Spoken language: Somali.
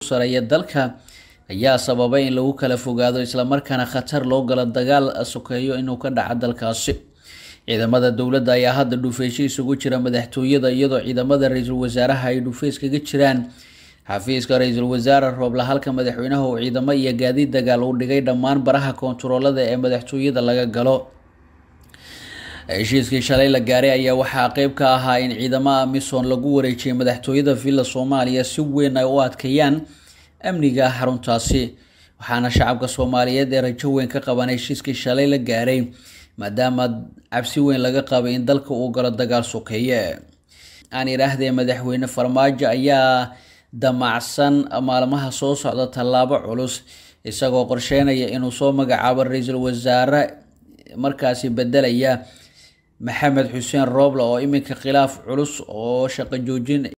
sareeya dalka ayaa sababay in lagu kala fogaado islamarkaana khatar loo galo dagaal sokeeyo inuu ka dhaco dalkaasi ciidamada dowladda ayaa hadda dhufeysho isugu jira madaxtooyada iyadoo ciidamada ra-iisul wasaaraha ay dhufeys kaga jiraan xafiiska ra-iisul wasaare rooble halka madaxweynaha uu ciidamo iyo gaadiid dagaal uu dhigay dhammaan baraha koontaroolada ee madaxtooyada laga galo heshiiskii shalay la gaaray ayaa waxaa qeyb ka ahaa in ciidamada amisom lagu wareejiyay madaxtooyada villa soomaaliya si weyn ay u adkeeyaan amniga xaruntaasi waxaana shacabka soomaaliyeed ee rajo weyn ka qaban heshiiskii shalay la gaaray maadaama cabsi weyn laga qabay in dalka uu galo dagaal sokeeye aan idhaahdee madaxweyne farmaajo ayaa damacsan maalmaha soo socda tallaabo culus isagoo qorsheynaya inuu soo magacaabo ra-iisul wasaare markaasi bedelaya maxamed xuseen rooble oo iminka khilaaf culus oo shaqo joojin